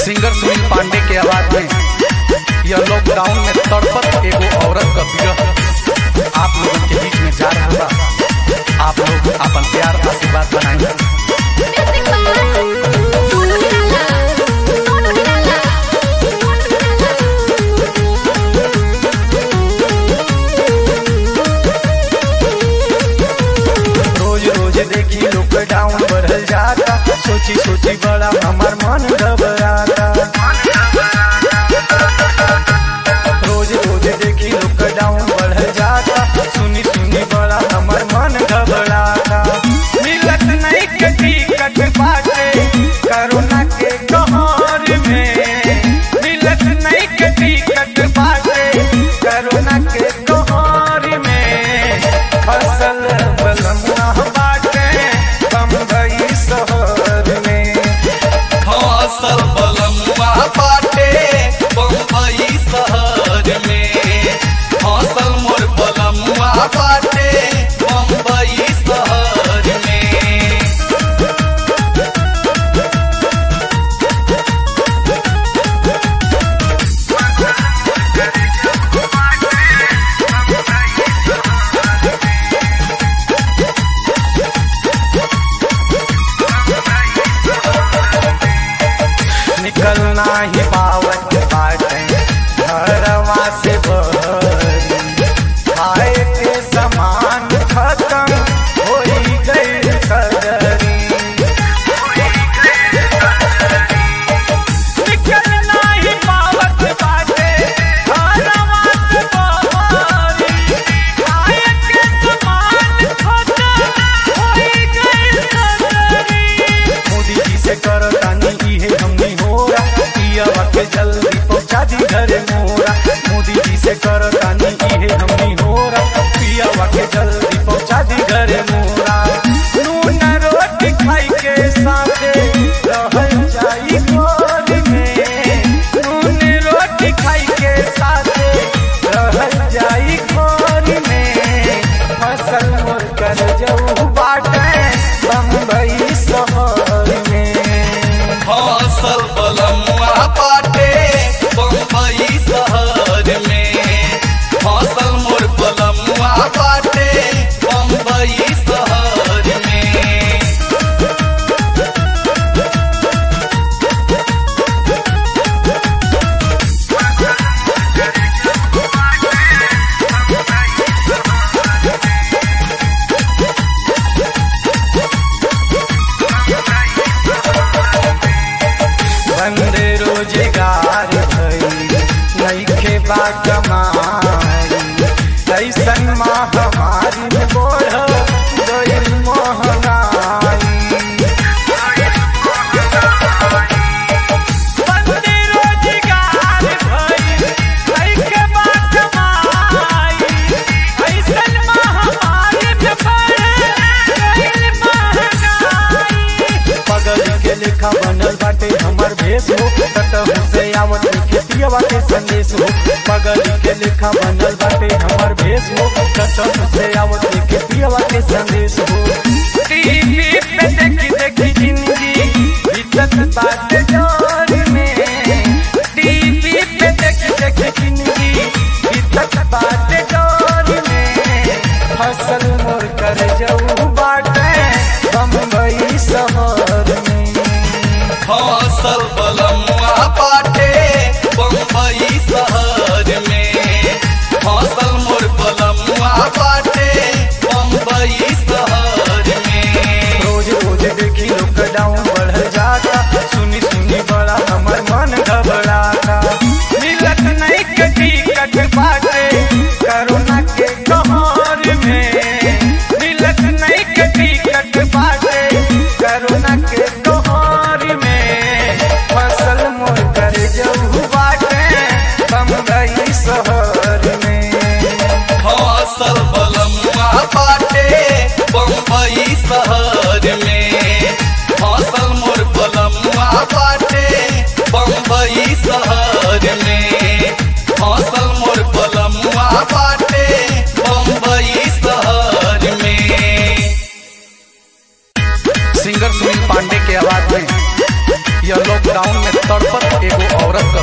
Singer Sunil Pandey के आवाज में यह लॉकडाउन में तड़पत एगो औरत का विरह आप लोगों के बीच में जा रहा बा आप लोग अपन प्यार आशीर्वाद बनाएंगे Music by Sonu Nirala. Sonu Nirala. रोज रोज देखी लॉकडाउन बढ़ल जाता सोची सोची बड़ा हमार मन घबराता रोज रोज देखी लॉकडाउन बढ़ल जाता सुनी सुनी बड़ा हमार मन घबराता मिलत नहीं के टिकट बाटे कोरोना के कहर में मिलत नहीं के टिकट बाटे कोरोना के कहर में फसल बलमुआ बाटे बम्बई शहर में फसल बलमुआ बाटे बम्बई शहर में फसल मोर बलमुआ बाटे बम्बई शहर में निकलना ही पावत बाटे घरवा से बहरी खाए के सामान खत्म होई गई सदरी निकलना ही पावत बाटे घरवा से बहरी खाए के सामान खत्म होई गई सदरी मोदी जी से कर तानी इहे हमनी होरा पियावा के जल्दी पहुंचा दी घरे मोरा मोदी जी से कर तानी इहे हमनी होरा पियावा के जल्दी पहुंचा दी घरे मोरा नून रोटी खाई के साथे रहल जाई घर में नून रोटी खाई के साथे रहल जाई घर में फसल मोर कर जाऊ बाटे बम्बई शहर में फसल बलमुआ बाटे बम्बई शहर में फसल मोर बलमुआ बाटे बम्बई शहर में बंदे रोजगार भई नईखे बा कमाई ऐसन महामारी में बढ़ गई महंगाई बंदे रोजगार भई नईखे बा कमाई ऐसन महामारी में बढ़ गई महंगाई पगल के लेखा बनल बाटे हमर भेष हो कतहु से आवत के पियवा के संदेश हो पगल के लेखा बनल बाटे हमर भेष हो कतहु से आवत के पियवा के संदेश हो टीवी पे देखी देखी जिंदगी बीतत बाटे जोर में टीवी पे देखी देखी जिंदगी बीतत बाटे जोर में फसल मोर कर जाऊ बाटे बम्बई शहर में फसल बलमुआ बाटे बम्बई शहर में फसल मोर बलमुआ बाटे बम्बई शहर में रोज रोज देखी लॉकडाउन बढ़ जाता सुनी सुनी बड़ा में तड़पत एगो औरत का